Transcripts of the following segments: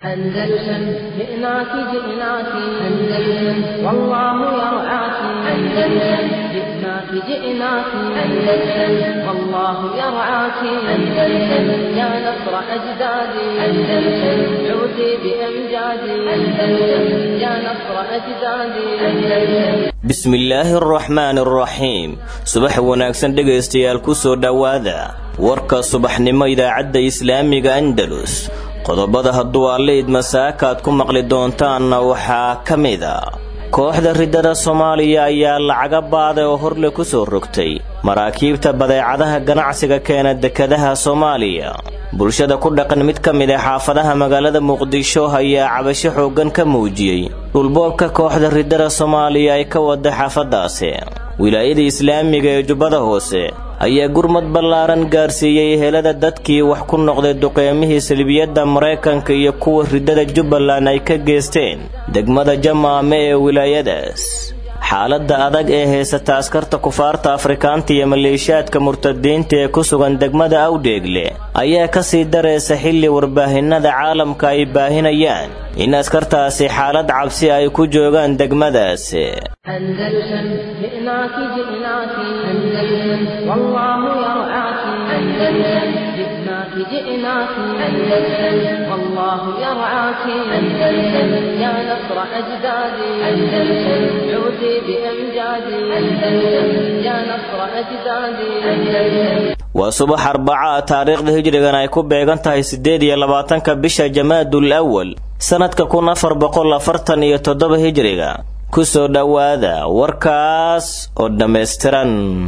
أندلسن جئناك جئناك أندلسن والله يرعاك أندلسن جئناك جئناك أندلسن والله يرعاك أندلسن يا نصر أجدادي أندلسن عودي بأمجادي أندلسن يا نصر أجدادي أندلسن bismillaahi araxmaan araxiim subax wanaagsan dhegaystayaal ku soo dhowaada warka subaxnimo idaacadda islaamiga andalus qodobada hadduu alle idmasaakaad ku maqli doontaanna waxaa ka mida kooxda riddada soomaaliya ayaa lacaga baaday oo horle ku soo rogtay maraakiibta badeecadaha ganacsiga keena dekadaha soomaaliya bulshada ku dhaqan mid ka mid a xaafadaha magaalada muqdisho ayaa cabasho xooggan ka muujiyey dhulboobka kooxda riddada soomaaliya ay ka wada xaafadaasi wilaayada islaamiga ee jubbada hoose ayaa gurmad ballaaran gaarsiiyey helada dadkii wax ku noqday duqeymihii salbiyadda maraykanka iyo kuwa riddada jubbaland ay ka geesteen degmada jamaame ee wilaayadaas xaaladda adag ee haysata askarta kufaarta afrikaanta iyo maleeshiyaadka murtadiinta ee ku sugan degmada awdheegle ayaa ka sii daraysa xilli warbaahinada caalamka ay baahinayaan in askartaasi xaalad cabsi ay ku joogaan degmadaasi أندلسن جئناك جئناك أندلسن والله يرعاك أندلسن جئناك جئناك أندلسن والله يرعاك أندلسن يا نصر أجدادي أندلسن عودي بأمجادي أندلسن يا نصر أجدادي أندلسن waa subax arbaca taariikhda hijrigan ay ku beegan tahay siddeed iyo labaatanka bisha jamaadul awal sannadka kun afar boqol afartan iyo toddoba hijriga ku soo dhowaada warkaas oo dhammaystiran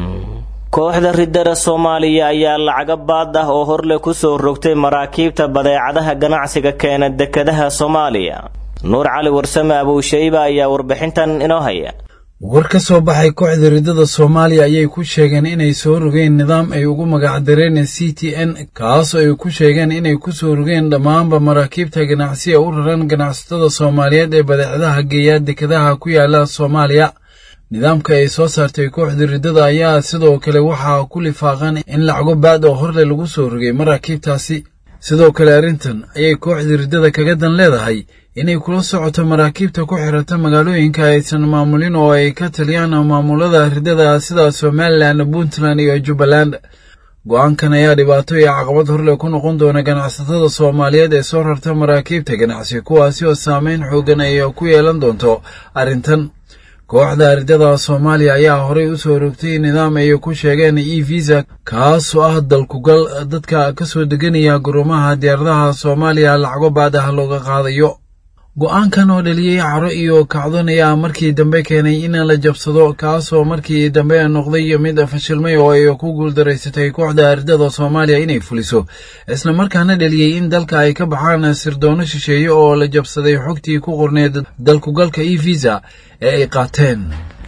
kooxda riddada soomaaliya ayaa lacaga baad ah oo horle ku soo rogtay maraakiibta badeecadaha ganacsiga keena dekadaha soomaaliya nuur cali warsame abuushayba ayaa warbixintan inoo haya war ka soo baxay kooxda riddada soomaaliya ayay ku sheegeen inay soo rogeen nidaam ay ugu magacdareen c t n kaasoo ay ku sheegeen inay ku soo rogeen dhammaanba maraakiibta ganacsiga u raran ganacsatada soomaaliyeed ee badeecadaha geeya dekadaha ku yaala soomaaliya nidaamka ay soo saartay kooxda riddada ayaa sidoo kale waxaa ku lifaaqan in lacago baad oo horle lagu soo rogay maraakiibtaasi sidoo kale arrintan ayay kooxda riddada kaga dan leedahay inay kula socoto maraakiibta ku xirata magaalooyinka aysan maamulin oo ay ka taliyaan maamulada riddada sida somalilan puntland iyo jubbaland go-aankan ayaa dhibaato iyo caqabad horle ku noqon doona ganacsatada soomaaliyeed ee soo rarta maraakiibta ganacsi kuwaasi oo saameyn xoogan ay ku yeelan doonto arrintan kooxda riddada soomaaliya ayaa horey u soo rogtay nidaam ay ku sheegeen e visa kaasoo ah dalkugal dadka ka soo deganaya gurumaha diyaaradaha soomaaliya lacago baad ah looga qaadayo go-aankan oo dhaliyey caro iyo kacdon ayaa markii dambe keenay in la jabsado kaasoo markii dambe noqday mid fashilmay oo ay ku guuldaraysatay kooxda riddada soomaaliya inay fuliso islamarkaana dhaliyey in dalka ay ka baxaan sirdoono shisheeye oo la jabsaday xogtii ku qorneed dalkugalka e visa ee ay qaateen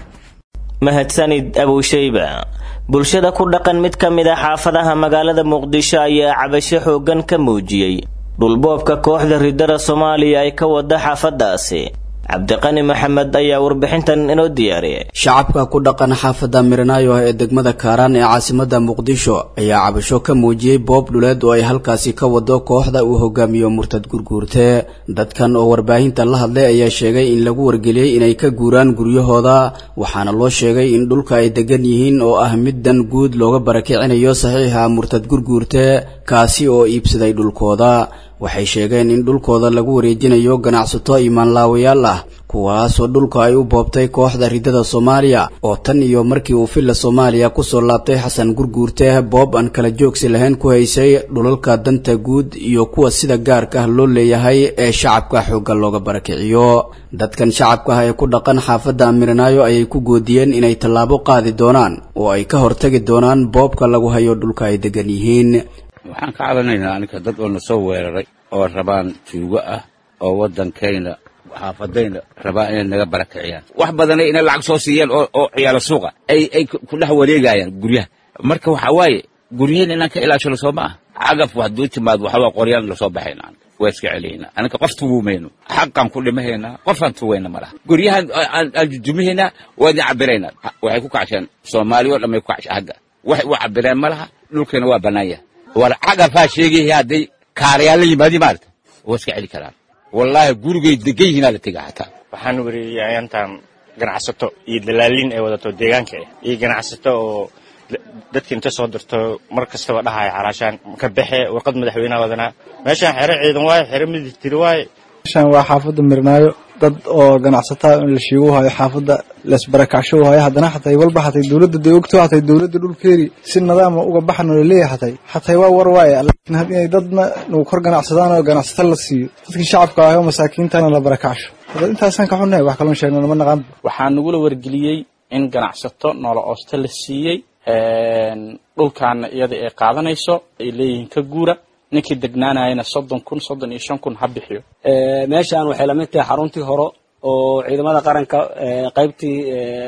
mahadsanid abuushayba bulshada ku dhaqan mid ka mid a xaafadaha magaalada muqdisho ayaa cabasho xooggan ka muujiyey dhulboobka kooxda riddada soomaaliya ay ka wada xaafadaasi cabdiqani maxamed ayaa warbixintan inoo diyaariyay shacabka ku dhaqan xaafadda miranaayo ee degmada kaaraan ee caasimada muqdisho ayaa cabasho ka muujiyey boob dhuleed oo ay halkaasi ka wado kooxda uu hogaamiyo murtad gurguurte dadkan oo warbaahinta la hadlay ayaa sheegay in lagu wargeliyey inay ka guuraan guryahooda waxaana loo sheegay in dhulka ay degan yihiin oo ah mid dan guud looga barakicinayo saxiixa murtad gurguurte kaasi oo iibsaday dhulkooda waxay sheegeen in dhulkooda lagu wareejinayo ganacsato imaanlaawayaal ah kuwaasoo dhulka ay u boobtay kooxda riddada soomaaliya oo tan iyo markii uu filla soomaaliya kusoo laabtay xasan gurguurte boob aan kala joogsi lahayn ku haysay dhulalka danta guud iyo kuwa sida gaarka ah loo leeyahay ee shacabka xoogga looga barakiciyo dadkan shacabka ah ee ku dhaqan xaafadda miranaayo ayay ku goodiyeen inay tallaabo qaadi doonaan oo ay ka hortagi doonaan boobka lagu hayo dhulka ay degan yihiin waxaan ka cadanaynaa aninka dad oo na soo weeraray oo rabaan tuugo ah oo waddankayna xaafadayna rabaan inay naga barakiciyaan wax badanay inay lacag soo siiyaan oo oo ciyaalo suuqa ay ay ku dhex wareegayaan guryaha marka waxaa waaye guryaheena inaan ka ilaashano soo ma ah cagaf hadduu timaad waxbaa qoryaan lasoo baxayna waa iska celiyna aninka qof tugumayno xaqaan ku dhimahaynaa qofaan tugayna malaha guryahan aan jujumahaynaa waa idin cabiraynaa waxay ku kacsheen soomaaliya oo dhamay ku kacsha hagga waxay u cabireen malaha dhulkeena waa bannaan yahay war cagafaa sheegaya hadday kaarayaal la yimaadi maarata waa iska celi karaan wallaahi gurigay degan yihiinaa la tega xataa waxaan weriyey ayaantan ganacsato iyo dalaaliin ay wadato deegaanka ah iyo ganacsato oo dadka inta soo dirto mar kastaba dhahaya calaashaan ka baxe warqad madaxweyneha wadanaa meeshaan xero ciidan waaye xero militari waaye meeshaan waa xaafadda mirnaayo dad oo ganacsataa in la shiigu hayo xaafadda laisbarakacsho hayo haddana xatay walba xatay dowladda day ogto xatay dowladda dhulkeeri si nidaama uga baxan oo laleeyahay xatay xatay waa war waaye laakiin inay dadna nagu kor ganacsadaan oo ganacsato la siiyo dadkii shacabka ahay oo masaakiintana la barakacsho dad intaasaan ka xunnahay wax kaloon sheegno nama naqaan waxaa nagula wargeliyey in ganacsato noola oosta la siiyey dhulkaana iyada ay qaadanayso ay leeyihiin ka guura ninkii degnaanayana soddon kun soddon iyo shan kun ha bixiyo meeshaan waxay lamid tahay xaruntii hore oo ciidamada qaranka qaybtii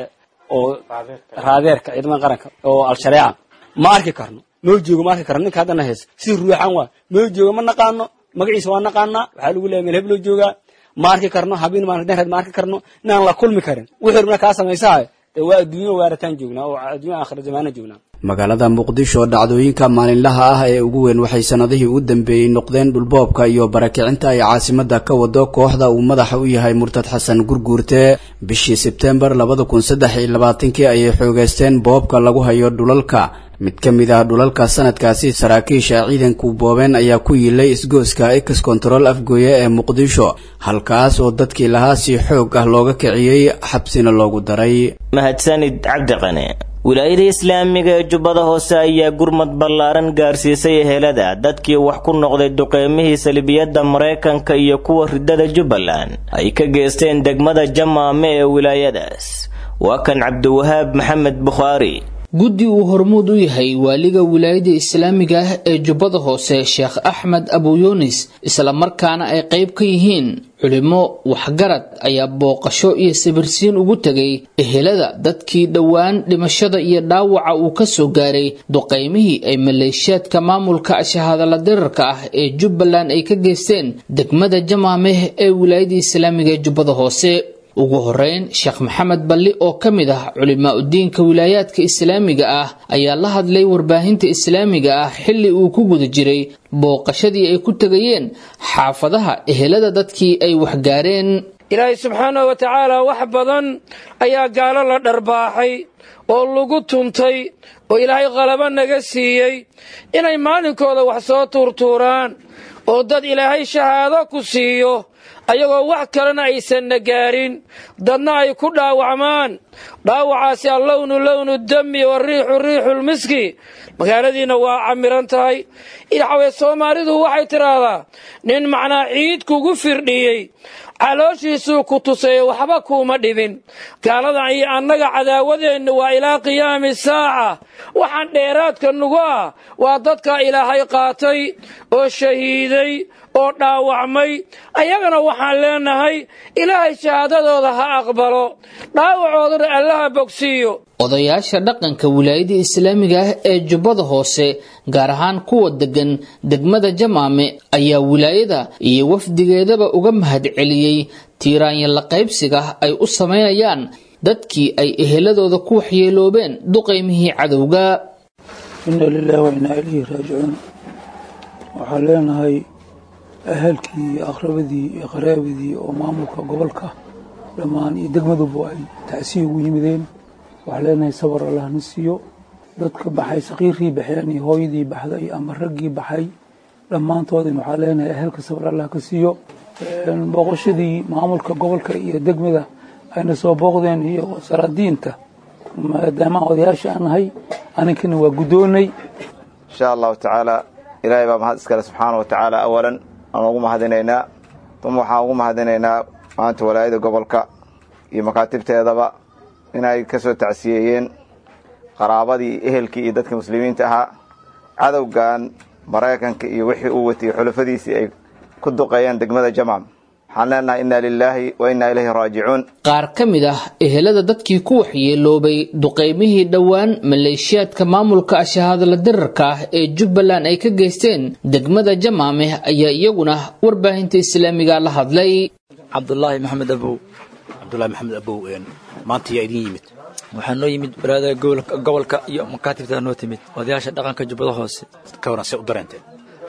oo raadeerka ciidamada qaranka oo al-shareeca ma arki karno noo joogo ma arki karno ninka haddana hees si ruuxan waa noo joogo ma naqaano magaciisa waa naqaanaa waxaa lagu leeya meel heb loo joogaa ma arki karno habeen maalin ma arki karno inaan la kulmi karin wixii rubna kaa samaysaa dee waa adduunyo waarataan joognaa oo adduunya aakhira zamaana joognaa magaalada muqdisho dhacdooyinka maalinlaha ah ee ugu weyn waxay sannadihii u dambeeyey noqdeen dhulboobka iyo barakicinta ay caasimada ka wado kooxda uu madaxa u yahay murtad xasan gurguurte bishii sebtembar labada kun saddex iyo labaatankii ayay xoogeysteen boobka lagu hayo dhulalka mid ka mid ah dhulalka sanadkaasi saraakiisha ciidanku boobeen ayaa ku yiilay isgooska ex control afgooye ee muqdisho halkaas oo dadkii lahaa si xoog ah looga kiciyey xabsina loogu daray mahadsanid cabdiqane wilaayada islaamiga ee jubbada hoose ayaa gurmad ballaaran gaarsiisay ehelada dadkii wax ku noqday duqeymihii salibiyadda maraykanka iyo kuwa ridada jubbaland ay ka geysteen degmada jamaame ee wilaayadaas waa kan cabdiwahaab maxamed bukhaari guddi uu hormuud u yahay waaliga wilaayada islaamiga ah ee jubbada hoose sheekh axmed abuyunis islamarkaana ay qayb ka yihiin culimo waxgarad ayaa booqasho iyo sawirsiin ugu tegay ehelada dadkii dhowaan dhimashada iyo dhaawaca uu ka soo gaaray duqaymihii ay maleeshiyaadka maamulka shahaadala dirarka ah ee jubbaland ay ka geysteen degmada jamaameh ee wilaayada islaamiga ee jubbada hoose ugu horeyn sheekh maxamed balli oo ka mid ah culimaa udiinka wilaayaadka islaamiga ah ayaa la hadlay warbaahinta islaamiga ah xilli uu ku guda jiray booqashadii ay ku tegayeen xaafadaha ehelada dadkii ay waxgaareen ilaahay subxaanahu wa tacaala wax badan ayaa gaalo la dharbaaxay oo lagu tuntay oo ilaahay qalabo naga siiyey inay maalinkooda wax soo tuurtuuraan oo dad ilaahay shahaado ku siiyo ayagoo wax kalena aysanna gaarin dadna ay ku dhaawacmaan dhaawacaasi allownu lownu dami wariixu riixulmiski magaaladiinna waa camiran tahay idxawee soomaalidu waxay tidhaahdaa nin macnaa ciid kugu firdhiyey calooshiisuu ku tusayo waxba kuuma dhibin gaaladan iyo annaga cadaawadeennu waa ilaa qiyaami saaca waxaan dheeraadka nugu ah waa dadka ilaahay qaatay oo shahiiday oo dhaawacmay ayagana waxaan leenahay ilaahay shahaadadooda ha aqbalo dhaawacoodana allaha bogsiiyo odayaasha dhaqanka wilaayada islaamiga ah ee jubbada hoose gaar ahaan kuwa degan degmada jamaame ayaa wilaayada iyo wafdigeedaba uga mahadceliyey tiiraanya la qaybsiga ay u samaynayaan dadkii ay eheladooda ku waxyeeloobeen duqaymihii cadowga inna lilahi wa innaa ilayhi raajicuun waxaan leenahay ahalkii iyo aqrabadii iyo qaraabadii oo maamulka gobolka dhammaan iyo degmaduba ay tacsiya ugu yimideen waxaan leenahay sabar allahna siiyo dadka baxay sakiirkii baxeen iyo hooyadii baxday ama raggii baxay dhammaantoodin waxaan leenahay ahalka sabar allah ka siiyo booqashadii maamulka gobolka iyo degmada ayna soo booqdeen iyo saraadiinta maadaama odayaasha aan nahay aninkana waa guddoonay insha allahu tacaala ilaahay baa mahad iskale subxaana wa tacaala awalan aan ugu mahadinaynaa uma waxaan ugu mahadinaynaa maanta walaayada gobolka iyo makaatibteedaba inay ka soo tacsiyeeyeen qaraabadii ehelkii iyo dadka muslimiinta ahaa cadowgan maraykanka iyo wixii uu watiyey xulafadiisii ay ku duqeeyeen degmada jamam waxaan leenahay inna lilaahi wa innaa ilayhi raajicuun qaar ka mid ah ehelada dadkii ku waxyeeloobay duqaymihii dhowaan maleeshiyaadka maamulka shahaadala dirarka ah ee jubbaland ay ka geysteen degmada jamaameh ayaa iyaguna warbaahinta islaamiga la hadlay cabdulaahi maxamed abow cabdulahi maxamed abow maanta yaa idin yimid waxaa noo yimid baraadaha gobolka iyo makaatibtaa noo timid odayaasha dhaqanka jubbada hoose ka waran see u dareenteen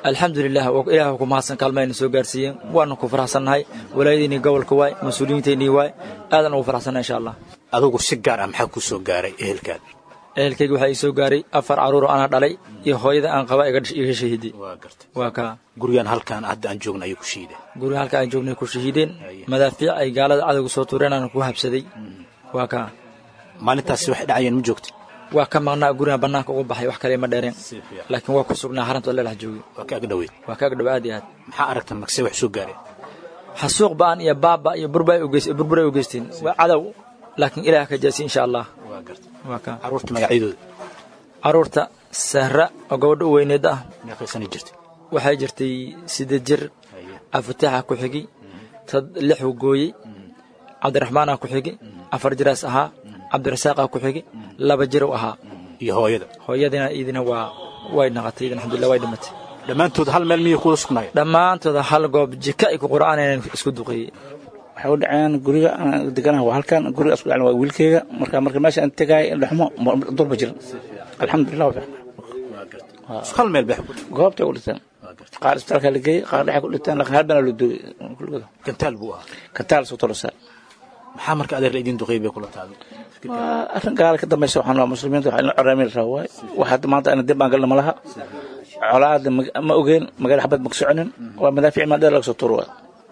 alxamdulilah ilaah ku mahadsan kaalmayna soo gaarsiiyeen waana ku faraxsannahay walaayadiinii gobolka waay mas-uuliyiinteennii waay aadan ugu faraxsannahay insha allah adugu si gaar ah maxaa ku soo gaaray ehelkaada ehelkayga waxaa ii soo gaaray afar carruur oo anaa dhalay iyo hooyada aan qaba iga shahiiday waa kaa gurigan halkan hadda aan joogna ayuu ku shiideen guriga halka aan joognay ku shahiideen madaafiic ay gaalada cadowga soo tuureen aan ku habsaday waa kaa maalintaasi waxay dhacayeen ma joogta waa ka maqnaa guriga bannaanka uga baxay wax kale ma dheereen laakiin waa ku sugnaa haranta leelax joogay waa ka agdhoweyd waa ka agdhow aad iyo aad maxaa aragtan magse wax soo gaareen xasuuq ba'an iyo baaba iyo burburay u geysteen waa cadow laakiin ilaah ka jaasi insha allah waa ka carruurta magacyadooda carruurta sahra oo gabadha u weyneed ah meeqaysana jirtay waxay jirtay sideed jir afataaxa ku xigi tad lixu gooyey cabdiraxmaana ku xigi afar jiraas ahaa cabdirasaaqa ku xigi laba jirow ahaa iyo hooyada hooyadina idina waa way naqatay idin alxamdulillah way dhimatay dhammaantood hal meel miyay kuwada sugnaayeen dhammaantooda hal goob jika ay ku qur'aanayeen isku duqeeyey waxay u dhaceen guriga aan deganaha waa halkan guriga isku dhacen waa wiilkeyga marka marka meesha aan tegaay dhaxmo durba jiran alxamdulillah hal meel bay goobtay u dhinteen qaar isbitaalka la geeyey qaar dhexay ku dhinteen laakiin hal bana la duugay kulligooda gantaal buu ahaa gantaal soo tolosaa maxaa marka adeer la idin duqeey bay kula taado waa arrin gaala ka dambaysa waxaan waa muslimiinta waxaa ina coraami la rabaa waay waxa maanta ana dib baan galna ma laha colaada ma ogeen magaala xabad maka soconin waa madaafiic maa dheer laga soo tuuro waay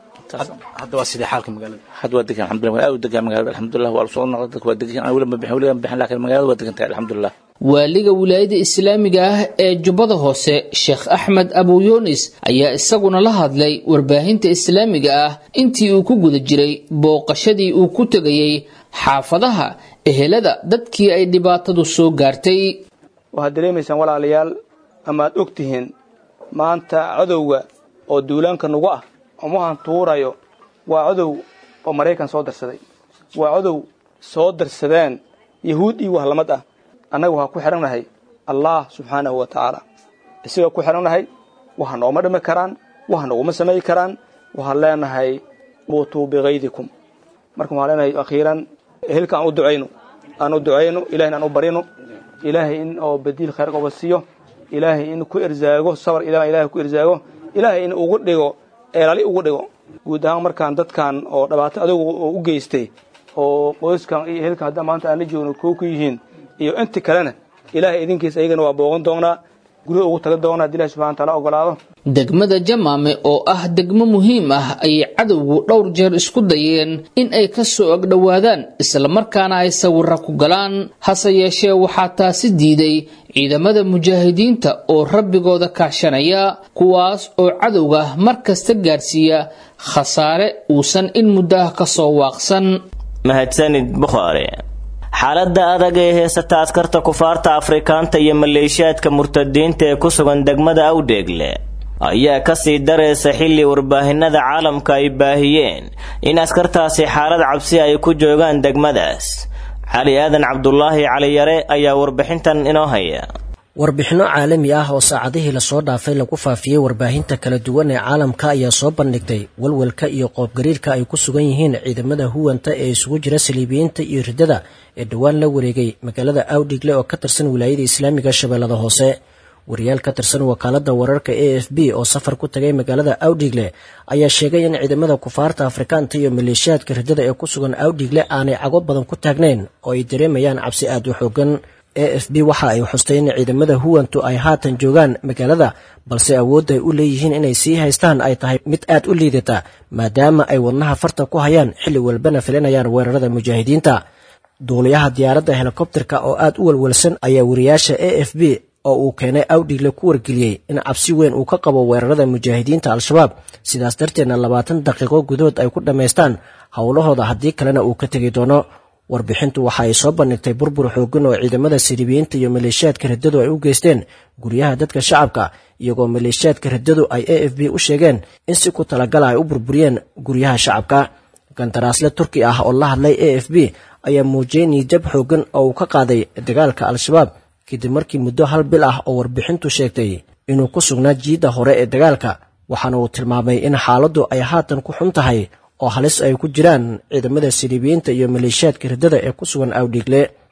hadda waa sidee xaalka magaalada hadda waa degan alxamdulillah aad u degan magaalada alxamdulillah waa lasoo noqday dadka waa degan aan weli ma bixin weli ma bixin laakiin magaalada waa degan tahay alxamdulillah waaliga wilaayada islaamiga ah ee jubbada hoose sheekh axmed abu yunis ayaa isaguna la hadlay warbaahinta islaamiga ah intii uu ku guda jiray booqashadii uu ku tegayey xaafadaha ehelada dadkii ay dhibaatadu soo gaartay waxaad dareemaysaan walaalayaal ama aad og tihiin maanta cadowga oo duulaanka nagu ah umuhan tuurayo waa cadow oo maraykan soo darsaday waa cadow soo darsadeen yahuud iyo wahlamad ah annaga waxaa ku xidhannahay allah subxaanahu wa tacaala isagaa ku xidhannahay waxa nooma dhimi karaan waxa noguma samayi karaan waxaan leenahay muutuu bikaydikum marka waxaan leenahay akhiiran ehelka aan u ducayno aan u ducayno ilahina aan u barino ilaahay in oo badiil khayr qoba siiyo ilaahay in ku irsaago sabar ilahay ku irsaago ilaahay in ugu dhigo eelali ugu dhigo guud ahaan markaan dadkan oo dhibaato adugu oo u geystay oo qoyskan iyo ehelkan hadda maanta aan la joogno koo ku yihiin iyo inti kalena ilaahay idinkiisa ayagana waa boogan doonaa guryo ugu taga doonaa haddi ilahi subxana wataala ogolaado degmada jamaame oo ah degmo muhiim ah ayay cadowgu dhowr jeer isku dayeen in ay ka soo agdhowaadaan islamarkaana ay sawira ku galaan hase yeeshee waxaa taasi diiday ciidamada mujaahidiinta oo rabbigooda kaashanaya kuwaas oo cadowga mar kasta gaarsiiya khasaare uusan in muddo ah ka soo waaqsan mahadsanid bukhaari xaaladda adag ee heysata askarta kufaarta afrikaanta iyo maleeshiyaadka murtadiinta ee ku sugan degmada awdheegle ayaa kasii daraysa xilli warbaahinada caalamka ay baahiyeen in askartaasi xaalad cabsi ay ku joogaan degmadaas cali aadan cabdulaahi caliyare ayaa warbixintan inoo haya warbixinno caalami ah oo saacadihii lasoo dhaafay lagu faafiyey warbaahinta kala duwan ee caalamka ayaa soo bandhigtay walwalka iyo qoobgariirka ay ku sugan yihiin ciidamada huwanta ee isugu jira saliibiyiinta iyo riddada ee dhowaan la wareegay magaalada awdhigle oo ka tirsan wilaayada islaamiga shabeellada hoose wariyaal ka tirsan wakaalada wararka a f b oo safar ku tagay magaalada awdhigle ayaa sheegay in ciidamada kufaarta afrikaanta iyo maleeshiyaadka riddada ee ku sugan awdhigle aanay cago badan ku taagnayn oo ay dareemayaan cabsi aad u xoogan a f b waxa ay xustay in ciidamada huwantu ay haatan joogaan magaalada balse awoodda ay u leeyihiin inay sii haystaan ay tahay mid aad u liidata maadaama ay wadnaha farta ku hayaan xilli walbana filinayaan weerarada mujaahidiinta duuliyaha diyaaradda helikobterka oo aad u walwalsan ayaa wariyaasha a f b oo uu keenay awdhigle ku wargeliyey in cabsi weyn uu ka qabo weerarada mujaahidiinta al-shabaab sidaas darteedna labaatan daqiiqo gudahood ay ku dhammaystaan howlahooda haddii kalena uu ka tegi doono warbixintu waxa ay soo bandhigtay burbur xoogan oo ciidamada siribiyiinta iyo maleeshiyaadka riddadu ay u geysteen guryaha dadka shacabka iyagoo maleeshiyaadka riddadu ay a f b u sheegeen in si ku talagala ay u burburiyeen guryaha shacabka gantaraasle turki ah oo la hadlay a f b ayaa muujiyey niijab xoogan oo uu ka qaaday dagaalka al-shabaab kadib markii muddo hal bil ah oo warbixintu sheegtay inuu ku sugnaa jiidda hore ee dagaalka waxaana uu tilmaamay in xaaladdu ay haatan ku xun tahay oo halis ay ku jiraan ciidamada siliibiyiinta iyo maleeshiyaadka riddada ee ku sugan awdhigle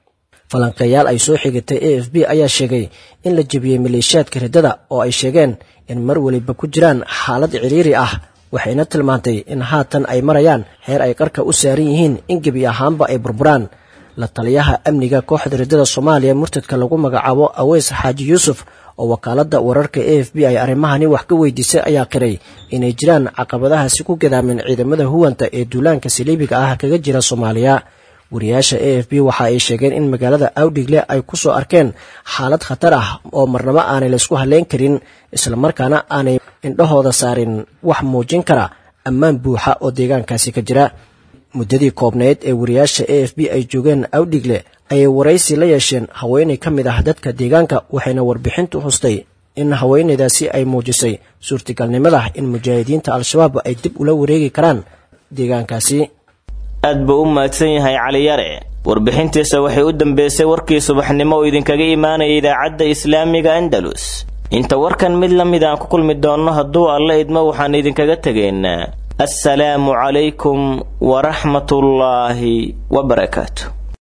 falanqeeyaal ay soo xigatay a f b ayaa sheegay in la jebiyey maleeshiyaadka riddada oo ay sheegeen in mar weliba ku jiraan xaalad ciriiri ah waxayna tilmaantay in haatan ay marayaan heer ay qarka u saaran yihiin in gebi ahaanba ay burburaan la taliyaha amniga kooxda riddada soomaaliya murtadka lagu magacaabo aweys xaaji yuusuf oo wakaaladda wararka a f b ay arrimahani wax ka weydiisay ayaa qiray inay jiraan caqabadahaasi ku gadaamin ciidamada huwanta ee duulaanka saliibiga ah kaga jira soomaaliya wariyaasha a f b waxa ay sheegeen in magaalada awdhigle ay ku soo arkeen xaalad khatar ah oo marnabo aanay laysku halleyn karin islamarkaana aanay indhahooda saarin wax muujin kara ammaan buuxa oo deegaankaasi ka jira muddadii koobnayd ee wariyaasha a f b ay joogeen awdhigle ayay waraysi la yeesheen haweenay ka mid ah dadka deegaanka waxayna warbixintu hustay in haweenaydaasi ay muujisay suurtagalnimada in mujaahidiinta al-shabaab ay dib ula wareegi karaan deegaankaasi aad buu u mahadsan yahay caliyare warbixintiisa waxay u dambeysay warkii subaxnimo oo idinkaga imaanaya idaacadda islaamiga andalus inta warkan mid la mid aan ku kulmi doonno hadduu alla idmo waxaan idinkaga tegaynaa assalaamu calaykum waraxmatullaahi wabarakaatu